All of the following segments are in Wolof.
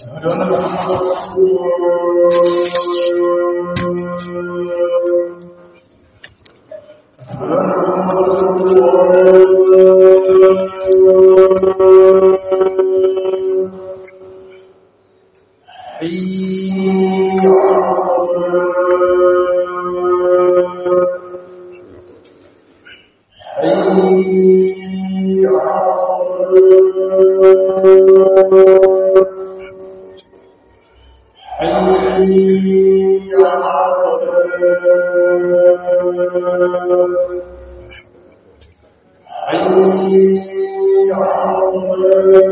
أشهد أن محمدا رسول الله أشهد أن محمدا رسول الله حي على الصلاة حي على الصلاة حي على الصلاة حي على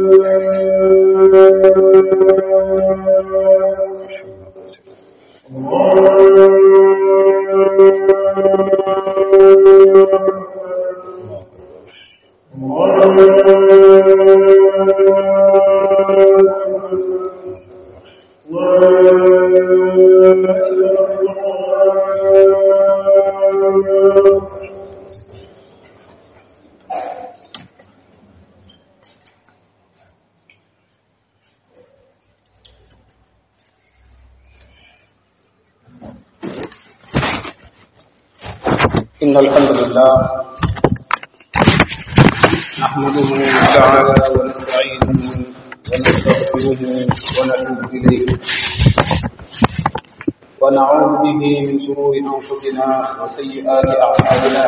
إن الحمد لله نحمده تعالى ونستعينه ونستغفره ونتوب إليه ونعوذ به من شرور أنفسنا وسيئات أعمالنا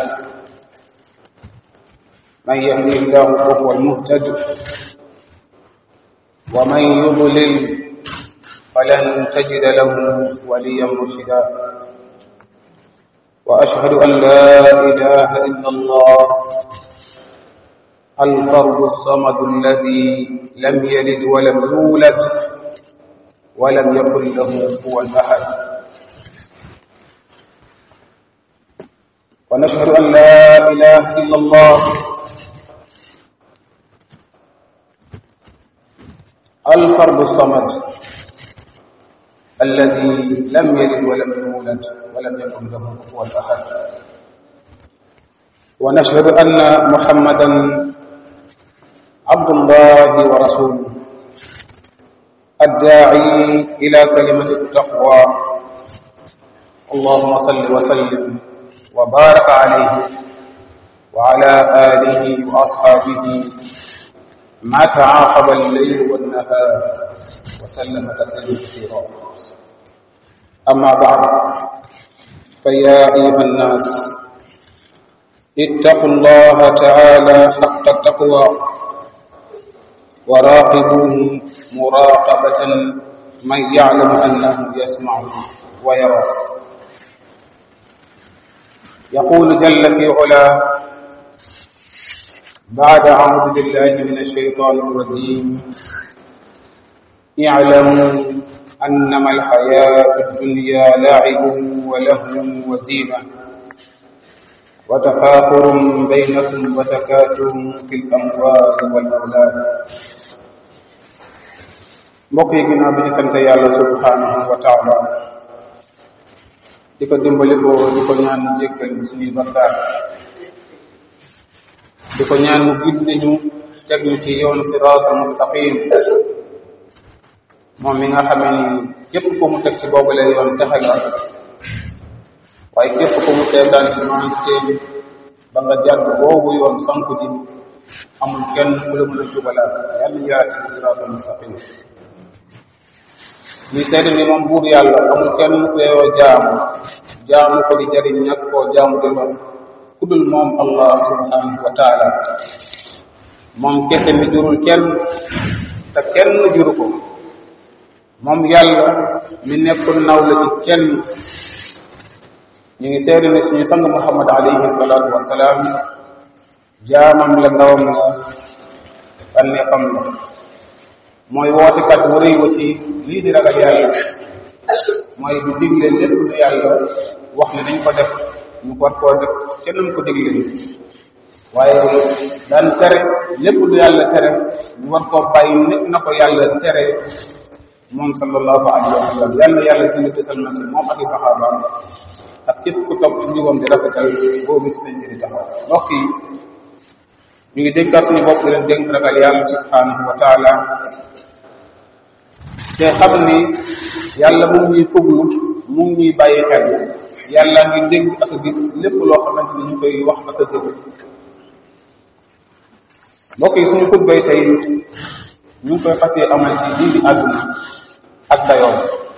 من يهده الله فهو المهتد ومن يضلل فلن تجد له وليا مرشدا وأشهد أن لا إله إلا الله الفرد الصمد الذي لم يلد ولم يولد ولم يكن له كفوا أحد ونشهد أن لا إله إلا الله الفرد الصمد الذي لم يلد ولم يولد ولم يكن له كفوا احد ونشهد ان محمدا عبد الله ورسوله الداعي الى كلمه التقوى اللهم صل وسلم وبارك عليه وعلى اله واصحابه ما تعاقب الليل والنهار وسلم تسليما كثيرا أما بعد فيا أيها الناس اتقوا الله تعالى حق التقوى وراقبوه مراقبة من يعلم أنه يسمع ويرى يقول جل في علاه بعد أعوذ بالله من الشيطان الرجيم اعلموا أنما الحياة الدنيا لعب ولهو وزينة وتفاخر بينكم وتكاثر في الأموال والأولاد mbokk yi ginnaaw bi ñu sant yàlla subhanahu wa taala di ko dimbali ko di ko ñaan mu jéggal suñuy bakkaar di ko ñaan mu gindi ñu teg ñu ci yoon siraatu mustaqim moom mi nga xamee ni képp ko mu teg ci boobule yoon texe nga waaye képp ko mu teegaan ci maanteem ba nga jàdd boobu yoon sanku ji amul kenn ku la mën a jubalaat yàlla yaati ci siraatul mustaqim ñuy seede ni moom buur yàlla amul kenn ku yeyoo jaamu jaamu ko di jariñ ñàkk koo jaamu di lor ku dul moom allah subhanahu wa taala moom kese mi jurul kenn te kenn juru ko moom yàlla mi nekkul naw la ci kenn ñu ngi seede ne suñu sang muhammad alayhi salaatu wasalaam jaamam la ndawam la tànneefam la mooy wootekat wu rëy wa ci lii di ragal yàlla mooy du digle lépp lu yàlla wax ne nañ ko def ñu war koo def ca nam ko digle waaye daan tere lépp lu yàlla tere ñu war koo bàyyi nekk na ko yàlla tere moom sallallahu alayhi wa sallam yàlla yàlla julli te salma ci moom ak i saxaabaam ak képp ku topp ci njubam di rafetal boo bis nañ ci di taxaw mbokk yi ñu ngi dénkaat suñu bopp di leen dénk ragal yàlla subhanahu wa taala te xam ni yàlla mu ngi ñuy fuglu mu ngi ñuy bàyyi xel yàlla ngi dégg ak a gis lépp loo xamante ni ñu koy wax ak a jëf mbokk yi suñu xutbay tey ñu ngi koy fas yee amal ci lii di àdduna ak dayoom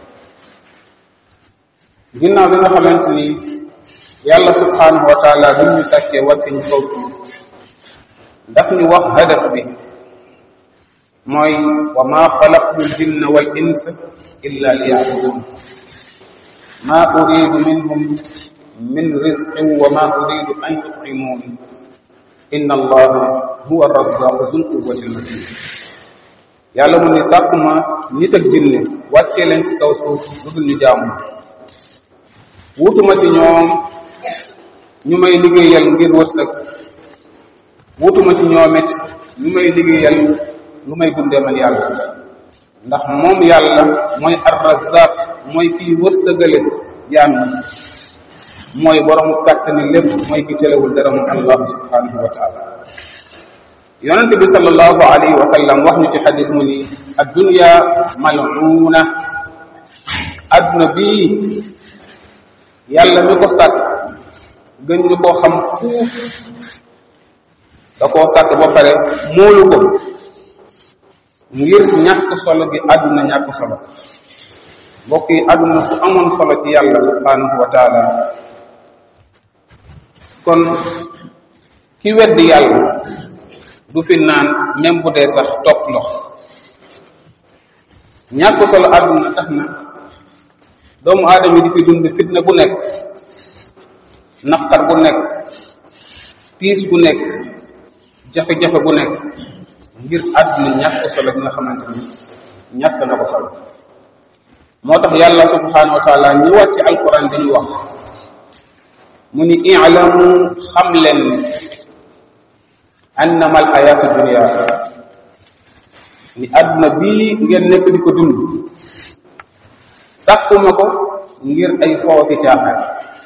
ginnaaw bi nga xamante ni yàlla subhanahu wa taala bi ñu sàkkee wàcce ñu kaw suuf daf ñu wax hadaf bi mooy wa ma xalaqtu ljinna wal insa illa liyabudun ma uridu minhum min rizqin wa ma uridu an yut'imun inna allaha huwa arrazzaqu zul quwwati almatin yàlla mu ne sàkkuma nit ak jinne wàccee leen ci kaw suuf lu dul ñu jaamu wutuma ci ñoom ñu may liggéeyal ngir wërsëg wutuma ci ñoom it ñu may liggéeyal lu may dundee man yàlla ndax moom yàlla mooy arrazaq mooy kii wërsëgale jaam yi mooy borom kàttani lépp mooy ki telewul dara mu allah subhanahu wa taala yonent bi sallallahu alayhi wa sallam wax ñu ci xadis mu ni addunya mal'una adduna bii yàlla mi ko sàkk gën ñu koo xam fuuf da koo sàkk ba pare móolu ko ngir ñàkk solo gi àdduna ñàkk solo mbokk yi àdduna su amoon solo ci yàlla subhanahu wa taala kon ki weddi yàlla du fi naan même bu dee sax topp ndox ñàkk solo àdduna tax na doomu aadama yi di fi dund fitna bu nekk naqar bu nekk tiis bu nekk jafe-jafe bu nekk ngir àdduna ñàkk solo bi nga xamante ni ñàkk na ko solo moo tax yàlla subhanahu wa taala ñëwaat ci alquran dañu wax mu ni i'lamu xam leen ni annama al hayatu dunia ni àdduna bii ngeen nekk di ko dund sàkkuma ko ngir ay foofi caaxaan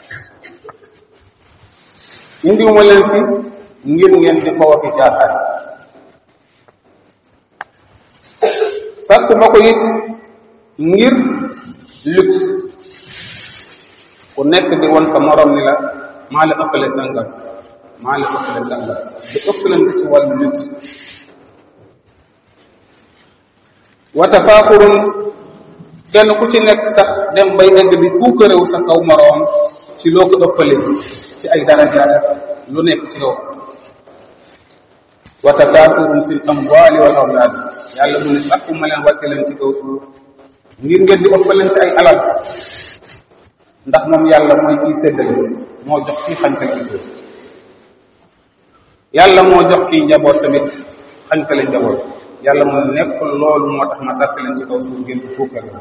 indiwuma leen fi ngir ngeen di foofi caaxaan sàkkuma ko it ngir luxe ku nekk di won sa morom ni la maa la ëppale sangam maa la ëppale sangam di ëppalante ci wàllu luxe wa tafaaxurun kenn ku ci nekk sax dem bay egg di puukarewu sa kaw moroom ci loo ko ëppale ci ay darajaat lu nekk ci yow wa tafaaxurun fi l amwaali wal awlaad yàlla mu ne sàkku ma leen wàcce leen ci kaw suuf ngir ngeen di ëppalante ay alal ndax moom yàlla mooy kiy séddale moo jox kii xañtale njaboot yàlla moo jox kii njaboot tamit xañtale njaboot yàlla mu nekk loolu moo tax ma sàkk leen ci kaw suuf ngeen di fukkale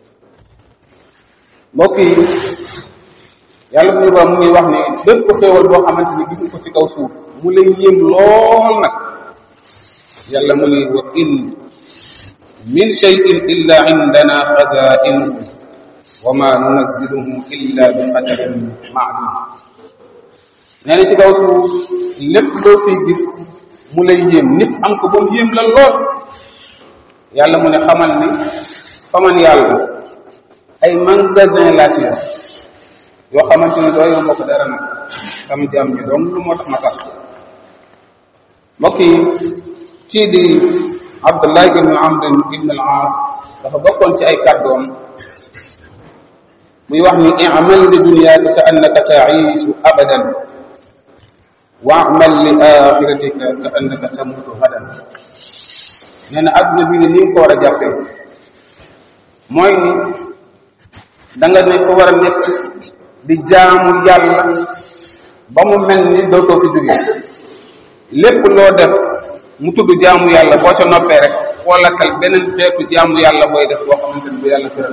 mbokk yi yàlla bu ñu ba mu ngi wax ni bépp xéewal boo xamante ni gis nga ko ci kaw suuf mu lay yéem lool nag yàlla mu ni wa in min shay'in illa indana xazainuhu wa ma nunazziluhu illa bi qadarin ma'lum nee na ci kaw suuf lépp loo fiy gis mu lay yéem nit am ko ba mu yéem la lool yàlla mu ne xamal ni faman yàlla ay magasin laa ci yor yoo xamante ne doo yow mbokk dara nag sama jaam ñi donc lu moo tax ma sax mbokk yi kii di Abdullah ibn Amr ibn al-As dafa bokkoon ci ay kàddoom muy wax ni i'mal li dunyaaka ka annaka ta'iishu abadan wa'mal li axiratika ka annaka tamutu gadan nee na adduna bi ne ni nga ko war a jàppee mooy ni da nga ne ko war a nekk di jaamu yàlla ba mu mel ni dootoo fi jóge lépp loo def mu tudd jaamu yàlla boo ca noppee rek xoolatal beneen xeetu jaamu yàlla booy def boo xamante ni bu yàlla tëral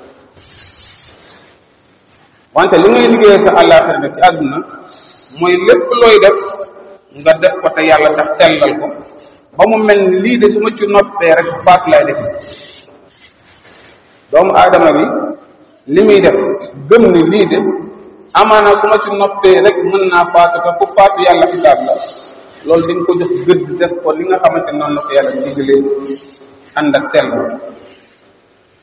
wante li ngay liggéeyee sa àllaaxira nag ci àdduna mooy lépp looy def nga def ko te yàlla tax sellal ko ba mu mel ni lii de su ma ci noppee rek faat lay def doomu aadama bi li muy def gëm ni lii de amaana su ma ci noppee rek mën naa faatu te ku faatu yàlla xisaab la loolu di nga ko jox gëdd def ko li nga xamante noonu la ko yàlla digalee ànd ak sell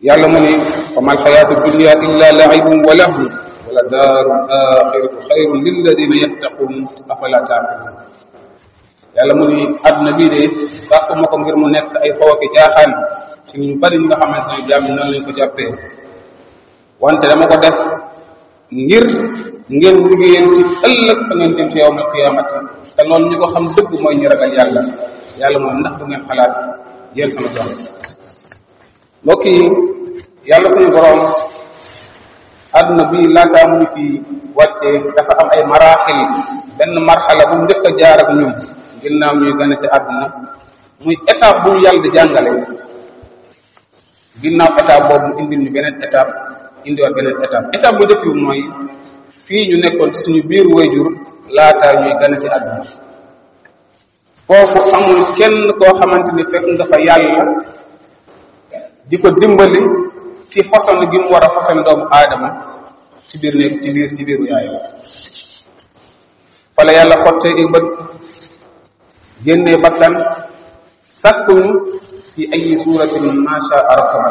yàlla mu ni wa mal xayaatu dunia illa laibun wa lahu wala daaru axiratu xayrun lilladina yattaqun afala taqilun yàlla mu ni àdduna bii de sàkku ma ko ngir mu nekk ay xooki caaxaan ci ñu bari ñi nga xamante ne jaam noonu lañ ko jàppee wante dama ko def ngir ngeen liggéeyal ci ëllëg fa ngeen jëm ci yawmal qiyaamati te loolu ñu ko xam dëgg mooy ñu ragal yàlla yàlla mooy ndax du ngeen xalaat yéen sama doom mbokk yi yàlla suñu borom àdduna bi laataa mu ñu fi wàccee dafa am ay maraaxil benn marxala bu njëkk a jaar ak ñun ginnaaw ñuy gane ci àdduna muy étape bu ñu yàlla di jàngale ginnaaw étape boobu mu indil ñu beneen étape indiwaat beneen étape étape bu njëkk bi mooy fii ñu nekkoon ci suñu biir wayjur laataa ñuy gane ci àdduna foofu amul kenn koo xamante ni fekk nga fa yàlla di ko dimbali ci façon gi mu war a façon doomu aadama ci biir néeg ci biir ci biiru yaayam fa la yàlla xottee i bët génnee bakkan sàkkuñu fi ay suuratin ma shaa rakaba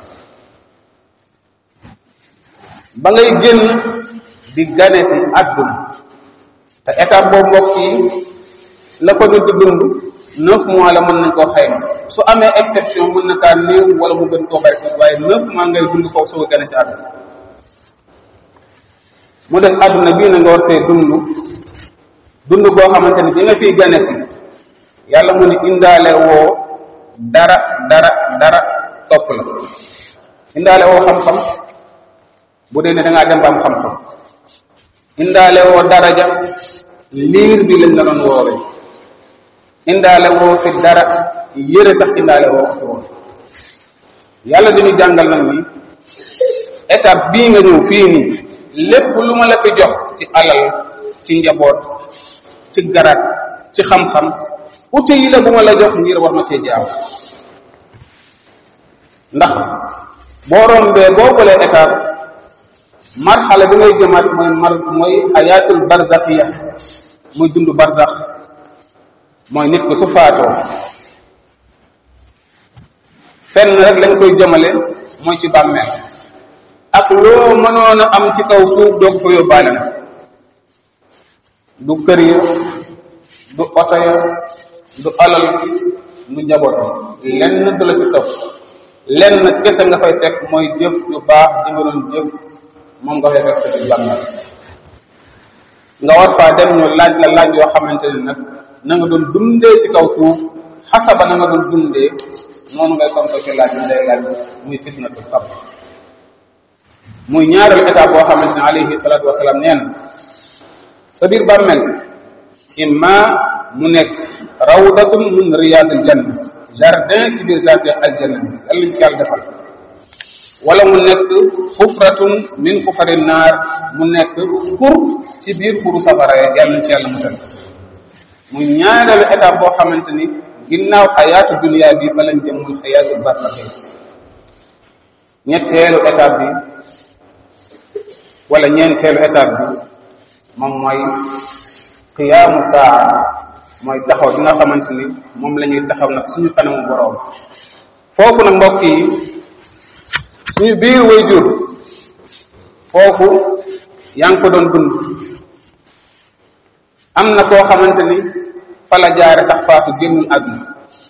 ba ngay génn di gane ci àdduna te étape boobu mbokk yi la ko nit di dund neuf mois la mën nañ koo xayma su amee exception mën na kaa néew wala mu gën koo bari waaye neuf mois ngay dund foofu soo gane ci àdduna mu def àdduna bii na nga war fee dund dund goo xamante ni bi nga fiy gane si yàlla mu ni indaale woo dara dara dara topp la indaale woo xam-xam bu dee ne da ngaa dem ba am xam-xam indaale woo daraja liir bi lañ la doon woowee indaale woo fi dara yëre sax indaale woo fi woon yàlla dañu jàngal nag ni étape bii nga ñëw fii nii lépp lu ma la fi jox ci alal ci njaboot ci garat ci xam-xam uti yi la bu ma la jox ngir war ma see jaaw ndax boo rombee boo bëlee étape marxala bi ngay jëmaat mooy mar mooy xayaatul barzaxiya muy dund barzax mooy nit ko su faatoo fenn rek lañ koy jëmale mooy ci bàmmeel ak loo mënoon a am ci kaw suuf doog ko yóbbaale na du kër ya du oto ya du alal du njaboot lenn du la ci topp lenn kese nga fay fekk mooy jëf yu baax di nga doon jëf moom nga fay fekk sa ci bàmmeel nga war faa dem ñu laaj la laaj yoo xamante ne nag na nga doon dundee ci kaw suuf xasaba na nga doon dundee noonu ngay tonto ci laaj bi day laaj muy fitnatu qabr muy ñaareelu étape boo xamante ne alayhi salaatu wasalaam nee na sa biir bàmmeel imma mu nekk rawdatun min riyadil janna jardin ci biir jardin aljanna bi lan lañ ci yàlla defal wala mu nekk xufratun min xufari naar mu nekk xur ci biir xuru safara yàlla nañ ci yàlla musal muy ñaareelu étape boo xamante ni ginnaaw xayaatu dunia bi fa lañ jëm muy xayaatu barsaxi ñetteelu étape bi wala ñeenteelu étape bi moom mooy qiyaamu saa mooy taxaw bi nga xamante ni moom la ñuy taxaw nag suñu kanamu boroom foofu nag mbokk yi suñu biir way jur foofu yaa ngi ko doon dund am na koo xamante ni fa la jaare sax faatu génnul àdduna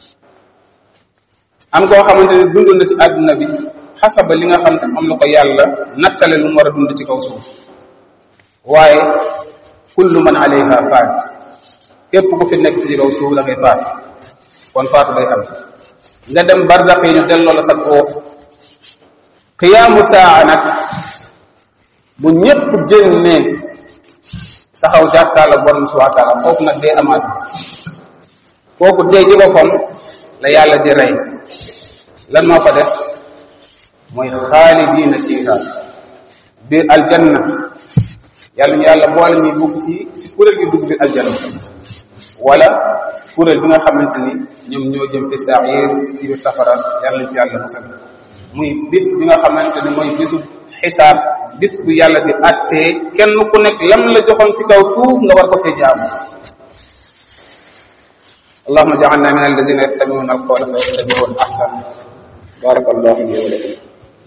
am koo xamante ni dund na ci àdduna bi xasaba li nga xam te am na ko yàlla nattale lu mu war a dund ci kaw suuf waaye kullu man alayha faat képp ku fi nekk ci kaw suuf da ngay faat kon faatu day am nga dem barzaq yi ñu delloo la sa koo qiyaamu saa nag bu ñëpp génnee taxaw jàkkaarloo borom subhanahu wa taala foofu nag dee amaat kooku dee ci boppam la yàlla di rey lan moo ko def mooy xaalidiina fiiha biir aljanna yàlla ñu yàlla boole ñuy dugg ci ci kuréel gi dugg biir aljanna wala kuréel bi nga xamante ni ñoom ñoo jëm fi saxiir ci biir safara yàlla nañ ci yàlla musal muy bis bi nga xamante ni mooy bisu xisaab bis bu yàlla di attee kenn ku nekk lam la joxoon ci kaw suuf nga war ko see jaamu allahuma jaalna min alladina yastamiuna alqawla fa yattabiuna ahsan بارك الله لي ولكم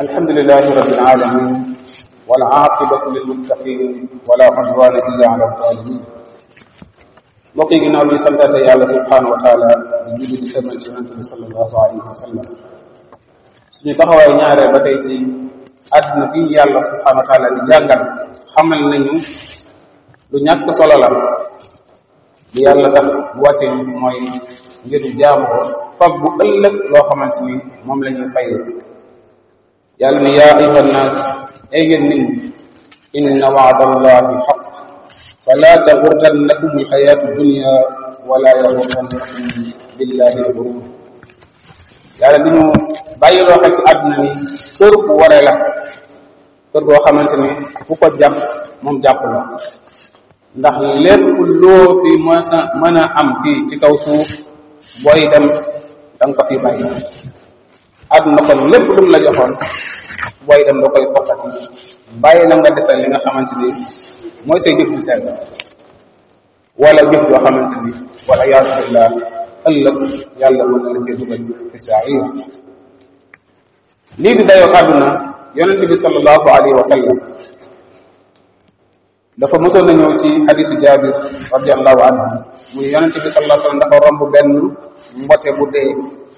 الحمد لله رب العالمين والعاقبة للمتقين ولا عدوان إلا على الظالمين mbokk yi ginnaaw bi santaate yàlla subhanahu wa taala di julli di sëlmal ci yonente bi sallallahu alayhi wa sallam suñu taxawaay ñaareel ba tey ci àdduna bi yàlla subhanahu wa taala di jàngal xamal nañu lu ñàkk solo la li yàlla tax wàcce ñu mooy ngir jaamu ko fab bu ëllëg loo xamante ni moom la ñuy fay yàlla ne yaa ayuha nnaas ay ngeen nit ñi inna waada allahi xaq fala taxurrannakum alxayatu dunia wala yaxurrannakum billahi alxurur yàlla di ñu bàyyiloo xel ci àdduna ni kër bu waree la kër goo xamante ni ku ko jàpp moom jàpp la ndax lépp loo fi mën a mën a am fii ci kaw suuf booy dem da nga ko fi bàyyi àdduna kon lépp lu mu la joxoon booy dem da koy fokkati bàyyi la nga desal li nga xamante ni mooy say jëf ju sell wala jëf joo xamante ni wala yaatu billah ëllëg yàlla mën na la cee dugal fi sair lii di dayoo àdduna yonente bi sallallahu alayhi wa sallam dafa mosoon na ñëw ci hadisu jabir radiallahu anhu mu ne yonente bi sallallahu alayhi wa sallam dafa romb benn mbote bu dee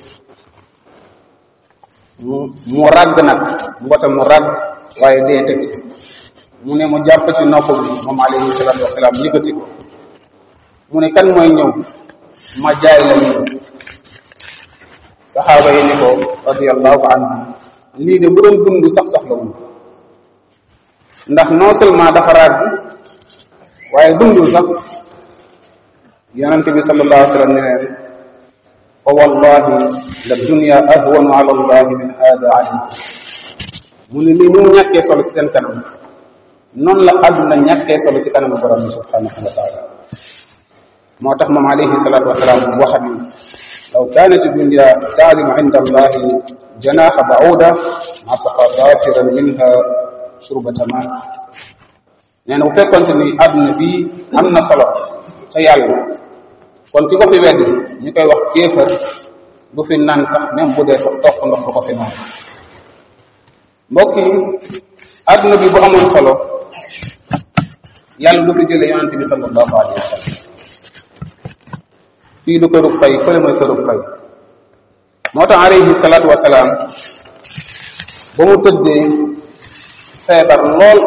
mu mu ragg nag mbote mu ragg waaye dee teg ci mu ne mu jàpp ci nopp bi moom alayhi salatu wasalaam yëkkati ko mu ne kan mooy ñëw ma jaay la ñu saxaaba yi ni ko radiallahu anhu lii de bu doon dund sax soxla wu ndax non seulement dafa ràgg waaye dundul sax yonente bi sallallahu alayhi wa sallam ne leen fa wallahi la dunia ahwanu ala allahi min hada alaykum mu ne lii ni mu ñàkkee solo ci seen kanam noonu la àdduna ñàkkee solo ci kanamu borom bi subhanahu wa taala moo tax moom alayhi salatu wasalaam wax ni law kanat dunia taalimu inda allahi janaha bauda ma saqa kafiran minha surbata ma nee na bu fekkonte ni àdduna bi am na solo ca yàlla kon ki ko fi weddi ñu koy wax kéefar bu fi naan sax même bu dee sax toq ndox du ko fi naan mbokk yi àdduna bi bu amoon solo yàlla du fi jële yonente bi sallallahu alayhi wa sallam fii du kërub fay fële mooy kërub fay moo tax alayhi salaatu wasalaam ba mu tëddee feebar lool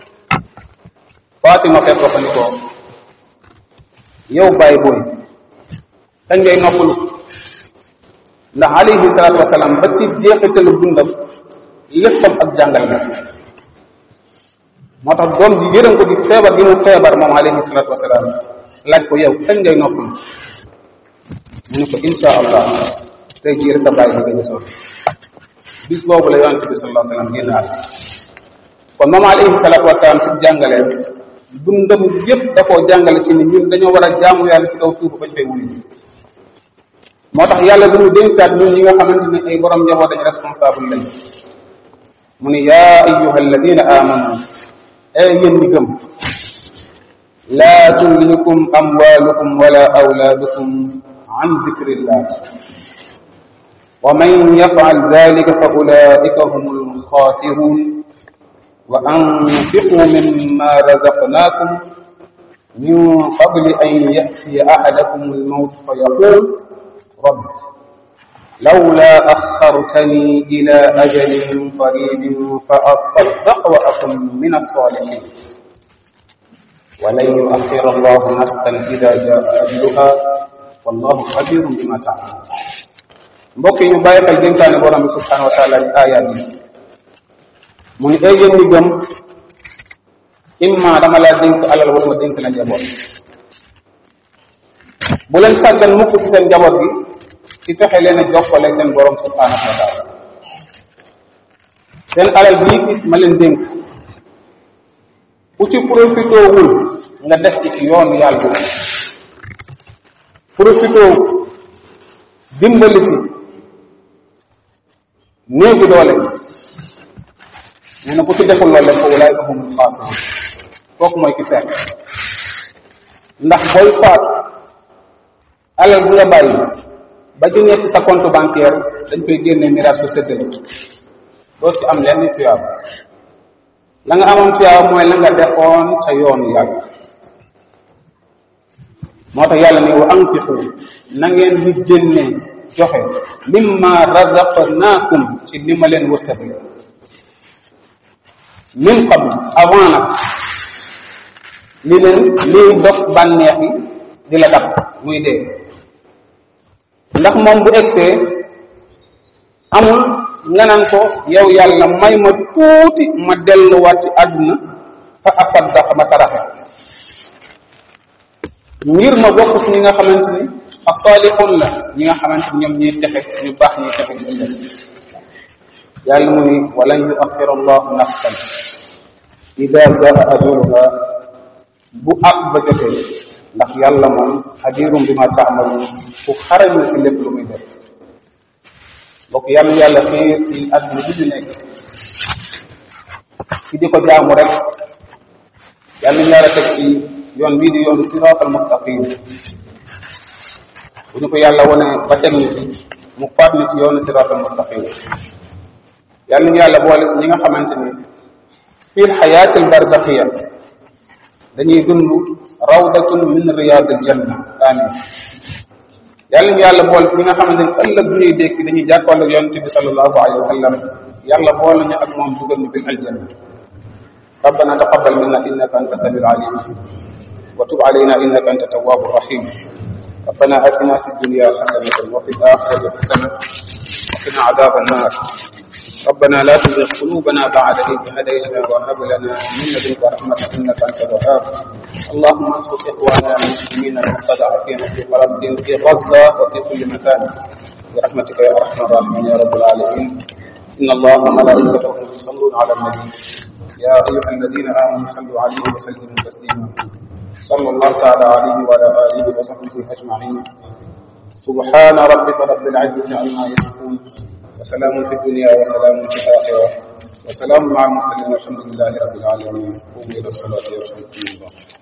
Fatima fekk ko ni ko yow bàyyi booy kañ ngay noppalu ndax alayhi salaatu wasalaam ba ci jeexitalu dundam léppam ak jàngal la moo tax doom ji yërëm ko di feebar gi mu feebar moom alayhi salaatu wasalaam laaj ko yow kañ ngay noppalu mu ne ko insha allah tey jii rek sa bàyyi bi nga gisoon bis boobu la yonente bi sallallahu alayhi wa sallam génnaat kon moom alayhi salaatu wasalaam ci jàngaleen dundam yëpp da koo jàngale ci ni ñun dañoo war a jaamu yàlla ci kaw suuf bañ fay wuyu moo tax yàlla dañu dénkaat ñun ñi nga xamante ne ay borom njaboot dañ responsable lañ mu ne yaa ayuha alladina amanu ay yéen ñi gëm laa tulhikum amwalukum wala awlaadukum an dikrillah wa man yafal dalika fa ulaika hum alxaasirun wa anfiqu mimma razaqnakum min qabli an yatiya ahadakum almawt fa yaqul رب لولا أخرتني إلى أجل قريب فأصدق وأكن من الصالحين ولن يؤخر الله نفسا إذا جاء أجلها والله خبير بما تعملون mbokk yi ñu bàyyi xel dénkaane borom bi subhanahu wa taala ci aayaat yi mu ni ay yéen ñi gëm imma dama laa dénk alal wala ma dénk la njaboot bu leen sàggan mukk ci seen njaboot gi ci fexe leen a jokkale seen borom subhanahu wa taala seen alal bii ma leen dénk ku ci profité wul nga def ci ci yoonu yàlla profité dimbali ci néegu doole nee na ku ci deful loolu def ko ulaayka humul xaasirun kooku mooy ki fekk ndax booy faat alal bu nga bàyyi ba ci nekk sa compte bancaire dañ koy génne miraas ko séddale doo ci am lenn tuyaab la nga amoon tuyaab mooy la nga defoon ca yoonu yàlla moo tax yàlla ne wa anfiqu na ngeen di génne joxe mimma razaqnaakum ci li ma leen wërsëgal min qabl avant nag li leen liy dox bànneex yi di la tax muy dee ndax moom bu egsee amul nga naan ko yow yàlla may ma tuuti ma delluwaat ci àdduna fa asaddax ma saraxe ngir ma bokk ci ñi nga xamante ni asalihun la ñi nga xamante ni ñoom ñuy texe ñu baax ñuy texe ñu def yàlla mu ni walan yuaxira allahu nafsan ida jaa ajaluha bu ab ba jotee ndax yàlla moom xadirum bi ma taamalu ku xarañ la ci lépp lu muy def mbokk yàlla yàlla xiir ci àdduna bi ñu nekk ci di ko jaamu rek yàlla ñu yàlla teg ci yoon bii di yoon siraatal mustaqim bu ñu ko yàlla wone ba teg ñu ci mu faat ñu ci yoonu siraatal mustaqim yàlla ñu yàlla boole si ñi nga xamante ni fii lxayaatil barzaxiya dañuy dund rawdatun min riyadil janna amin yàlla ñu yàlla boole si ñi nga xamante ni ëllëg bu ñuy dékki dañuy jàkkool ak yonente bi sallallahu alayhi wa sallam yàlla boole ñu ak moom dugal ñu bil aljanna ربنا تقبل منا انك انت السميع العليم وتب علينا انك انت التواب الرحيم ربنا اتنا في الدنيا حسنه وفي الاخره حسنه وقنا عذاب النار ربنا لا تزغ قلوبنا بعد إذ هديتنا وهب لنا من لدنك رحمة إنك أنت الوهاب اللهم انصر إخواننا المسلمين المستضعفين في فلسطين في غزة وفي كل مكان برحمتك يا أرحم الراحمين يا رب العالمين إن الله وملائكته يصلون على النبي يا أيها الذين آمنوا صلوا عليه وسلموا تسليما صلى الله تعالى عليه وعلى آله وصحبه أجمعين سبحان ربك رب العزة عما يصفون وسلام في الدنيا وسلام في الآخرة وسلام مع المرسلين والحمد لله رب العالمين قوموا إلى الصلاة يرحمكم الله